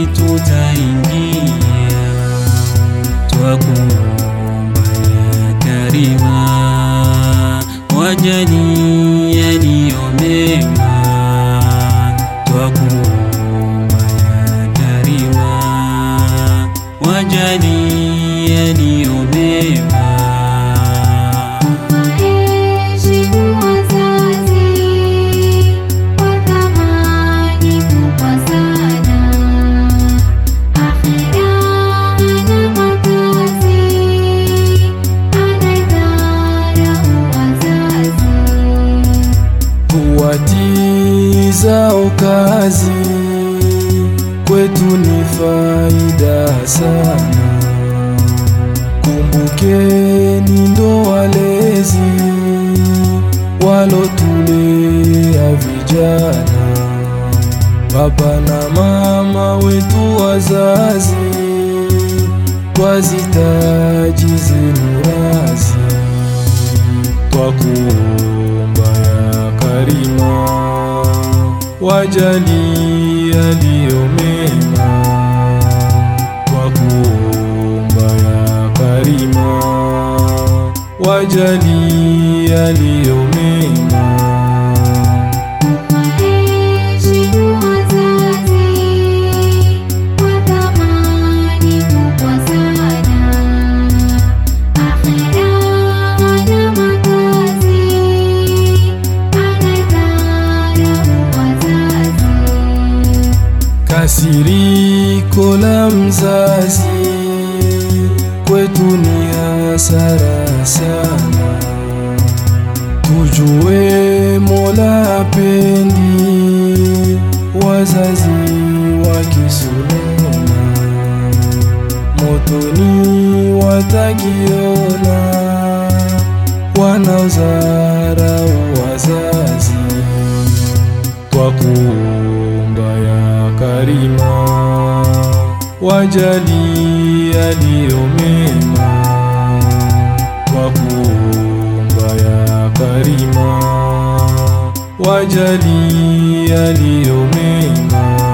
peponi tutaingia, twakuomba ya Karima, wajalie yaliyo mema, twakuomba ya Karima, wajalie yaliyo mema. Waheshimu wazazi, wa thamani kubwa sana. Akhera hana makazi, anaidharau wazazi. Kuwatii zao kazi kwetu ni faida sana. Kumbukeni ndo walezi walotulea vijana, baba na mama wetu wazazi, twazitaji zenu razi twakuomba ya Karima, wajali yaliyo mema. Twakuomba ya Karima, wajali yaliyo mema. Waheshimu wazazi, wa thamani kubwa sana. Akhera hana makazi, anaidharau wazazi. Kasiriko la mzazi kwetu ni hasara sana. Tujue Mola pendi wazazi wakisunona, motoni watakiona wanaozarau wazazi twakuomba ya Karima, wajali yaliyo mema. Twakuomba ya Karima, wajali yaliyo mema.